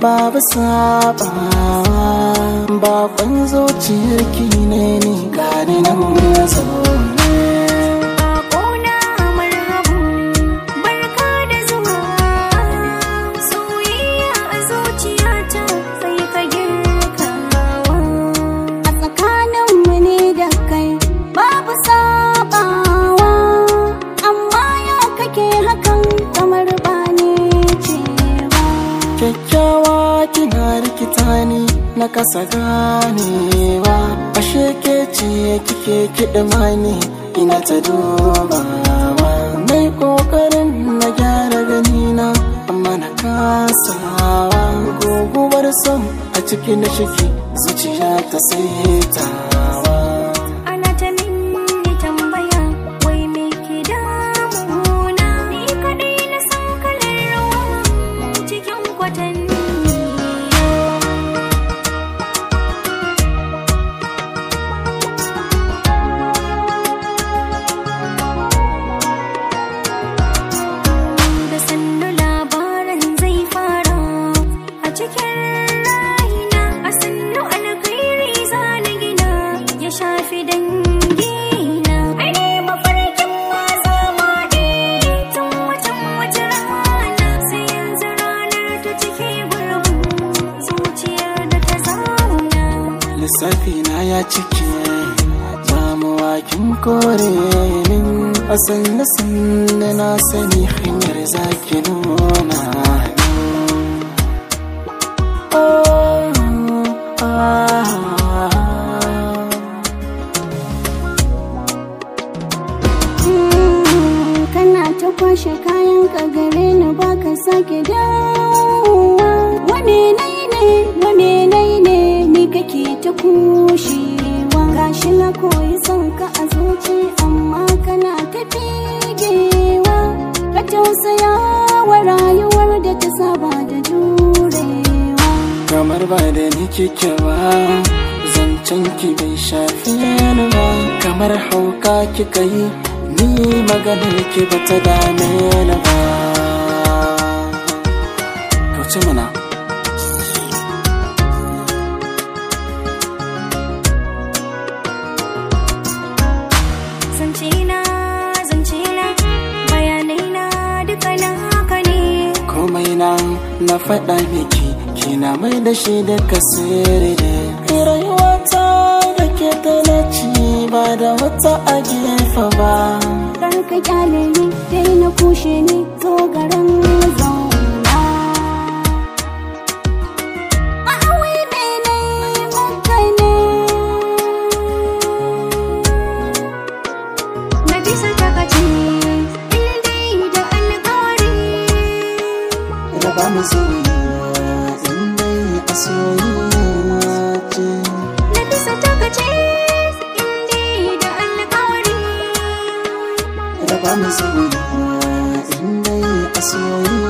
babu sabawa bakon zuciyarki ne ni gani nan zaune Bakona marhabu barka da zuwa soyayya a zuciyata sai ka girkawa a tsakaninmu ne da kai babu sabawa amma ya kake hakan kamar ba ni ce ba kyakkyawa kina rikita ni na kasa ganewa ashe ke ce kike kiɗima ni ina ta dubawa mai ƙoƙarin na gyara ganina amma na kasawa guguwar son a ciki na shiki zuciya ta saitawa ana ta minni tambaya wai me ke damuna ni kadai na san kalar rawa cikin kwatanni da sannu labarin zai fara a cikin raina a sannu alkhairi zana gina ya shafi dangina ai ne mafarkin ma zama ne tun watan wata rana sai yanzu ranar ta cike gurbin zuciyar da ta zauna lissafi na ya cike damuwa kin kore min a sanna sanna na sani hanyar zaki nuna min. Oh, ah, Mm, kana ta kwashe kayan ka gare ni baka sake dawowa wane nai ne wane nai ne ni kake ta kushewa gashi na koyi son ka a zuci amma kana ta figewa ka tausaya wa rayuwar da ta saba da jurewa kamar ba da ni kike ba zancen ki bai shafi ni ba kamar hauka kika yi ni maganar ki ba ta dame ni ba kauce mana zance na zance na bayanai na duka na haka ne komai na na faɗa miki kina mai da shi da kasiri ne rayuwata da ke da ci ba da wata a gefe ba kar ka kyale ni dai na kushe ni zo garin zauna a awai mene maka ne na bisa takaci dai da alƙawari raba mu soyayya in dai a soyayya ce na bisa takaci dai da alƙawari raba mu soyayya in dai a soyayya